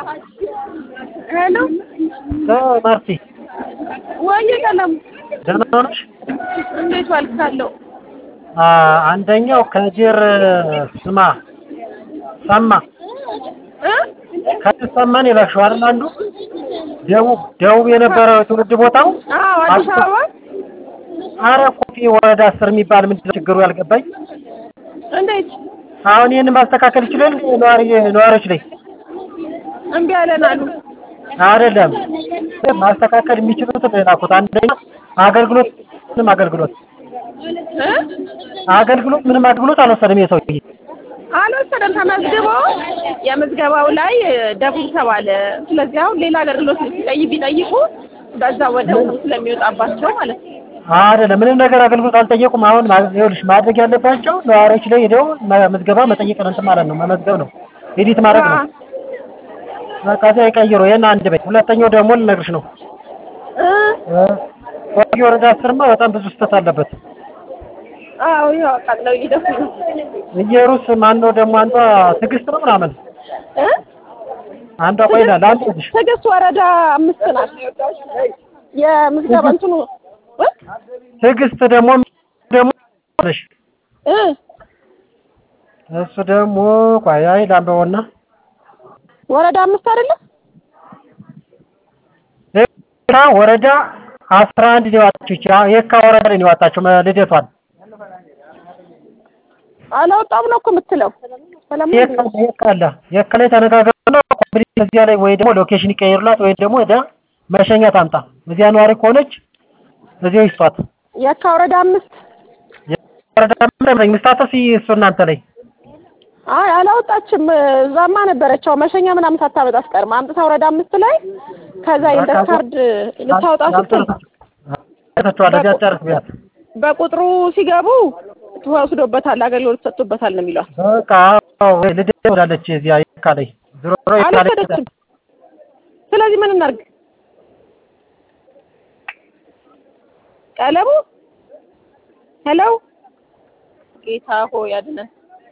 ሄሎ ማርቲ ወይዬ ቀለሙ ደህና ነሽ? እንዴት ዋልክ? ካለው አንደኛው ከጅር ስማ ሰማ እ ከጅር ሰማን የላክሽው አይደል? አንዱ ደቡብ ደቡብ የነበረው የትውልድ ቦታው አዎ አዲስ አበባ አረ ኮፊ ወረዳ አስር የሚባል ምንድን ነው ችግሩ ያልገባኝ? እንዴት አሁን ይህንን ማስተካከል ይችላል ነዋሪ ነዋሪዎች ላይ እምቢ አለን አሉ። አይደለም ማስተካከል የሚችሉት ላኩት። አንደኛ አገልግሎት ምንም አገልግሎት እ አገልግሎት ምንም አገልግሎት አልወሰደም የሰውዬ አልወሰደም። ተመዝግቦ የምዝገባው ላይ ደቡብ ተባለ። ስለዚህ አሁን ሌላ አገልግሎት ሲጠይቅ ቢጠይቁ በዛ ወደ ስለሚወጣባቸው ማለት ነው። አይደለም ምንም ነገር አገልግሎት አልጠየቁም። አሁን ማ- ይኸውልሽ ማድረግ ያለባቸው ነዋሪዎች ላይ ሄደው መ- ምዝገባ መጠየቅ ነው እንትን ማለት ነው መመዝገብ ነው ኤዲት ማድረግ ነው። በቃ እዚያ ይቀይሩ። ይሄን አንድ በይ። ሁለተኛው ደግሞ ልነግርሽ ነው እ ኮፊ ወረዳ አስርማ በጣም ብዙ ስህተት አለበት። አዎ ይኸው አቃጥለው እየደፉ ነው። እየሩስ ማነው ደግሞ አንዷ ትዕግስት ነው ምናምን እ አንዷ ቆይ ይላል አንዱ ልጅ ትዕግስት ወረዳ አምስት ናት። የምዝገባ እንትኑ እ ትዕግስት ደግሞ ደግሞ ነሽ እ እሱ ደግሞ ቆይ አይ ላንበበውና ወረዳ አምስት አይደለም የካ ወረዳ አስራ አንድ ነው የዋጣችው። ይቺ የካ ወረዳ ላይ ነው የዋጣችው መ- ልደቷን አላወጣም ነው እኮ የምትለው። ሰላም የካ የካ አለ የካ ላይ ተነጋገሩና ኮምፕሊት እዚያ ላይ ወይ ደግሞ ሎኬሽን ይቀይሩላት ወይ ደግሞ ወደ መሸኛ ታምጣ። እዚያ ነዋሪ ከሆነች እዚያው ይስጧት። የካ ወረዳ አምስት ወረዳ ምንም ምስታተስ እሱ እናንተ ላይ አይ አላወጣችም። እዛማ ነበረችው መሸኛ ምናምን ሳታመጣ አትቀርም። አምጥታ ወረዳ አምስት ላይ ከዛ የልደት ካርድ ልታወጣ ስትል ያልተቻለ እዚያ ጨርስ ቢያት በቁጥሩ ሲገቡ ተወስዶበታል፣ አገልግሎት ሰጥቶበታል ነው የሚሏት። በቃ አዎ፣ ልደት ወዳለች እዚያ የካ ላይ ዞሮ ዞሮ የካ ላይ አልወሰደችም። ስለዚህ ምን እናርግ? ቀለሙ ሄሎ፣ ጌታ ሆይ አድነን።